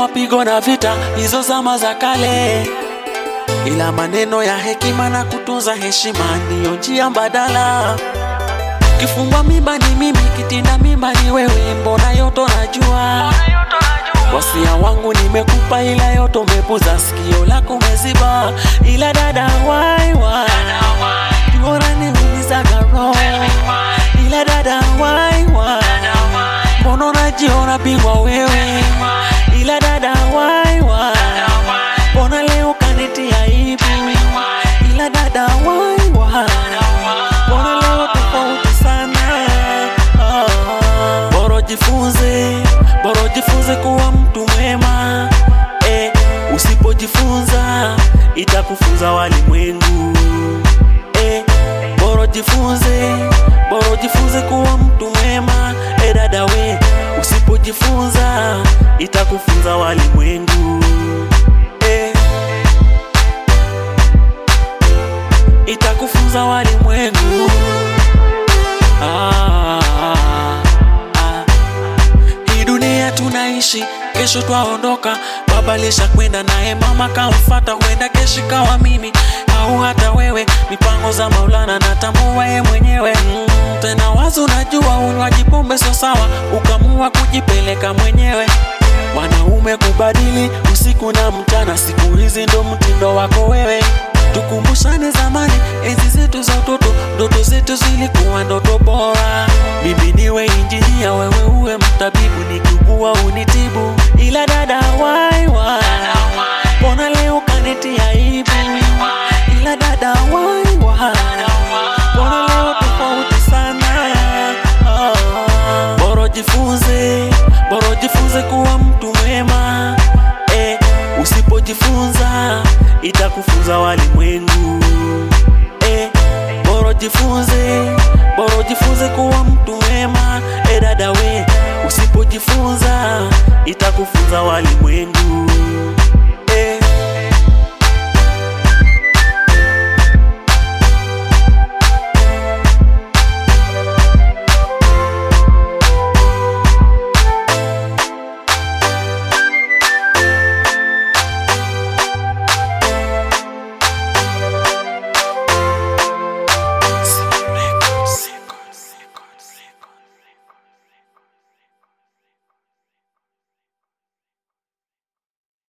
mapigo na vita, hizo zama za kale, ila maneno ya hekima na kutunza heshima ndiyo njia mbadala. Kifungwa mimba ni mimi, kitinda mimba ni wewe, mbona yoto najua. Wasia wangu nimekupa, ila yote umepuza, sikio lako umeziba, ila dada wai wai Bora niumizaga roho, ila dada wai wai Mbona unajiona bingwa wewe, ila dada wai wai Mbona leo kanitia aibu, ila dada wai wai Mbona leo tofauti sana Ah. Bora jifunze, bora jifunze kuwa mtu mwema eh, usipojifunza itakufunza walimwengu eh, bora jifunze, bora jifunze kuwa mtu mwema eh, dada we, usipojifunza itakufunza walimwengu eh, itakufunza walimwengu ah, ah, ah. Hii dunia tunaishi, kesho twaondoka. Baba lisha kwenda naye, mama kamfata, huenda keshi kawa mimi au hata wewe. Mipango za Maulana natambua ye mwenyewe mm, tena wazi, unajua unywaji pombe sio sawa, ukamua kujipeleka mwenyewe. Wanaume kubadili usiku na mchana, siku hizi ndo mtindo wako wewe. Tukumbushane zamani, enzi zetu za utoto, ndoto zetu zilikuwa ndoto bora. Mimi niwe injinia, wewe uwe mtabibu, nikiugua unitibu. Ila dada wai wai, mbona leo kanitia aibu? Ila dada wai wai, mbona leo tofauti sana? Ah. Bora jifunze, bora jifunze kuwa mtu mwema eh, usipojifunza itakufunza walimwengu eh, bora jifunze, bora jifunze kuwa mtu mwema eh, dada we, usipojifunza itakufunza walimwengu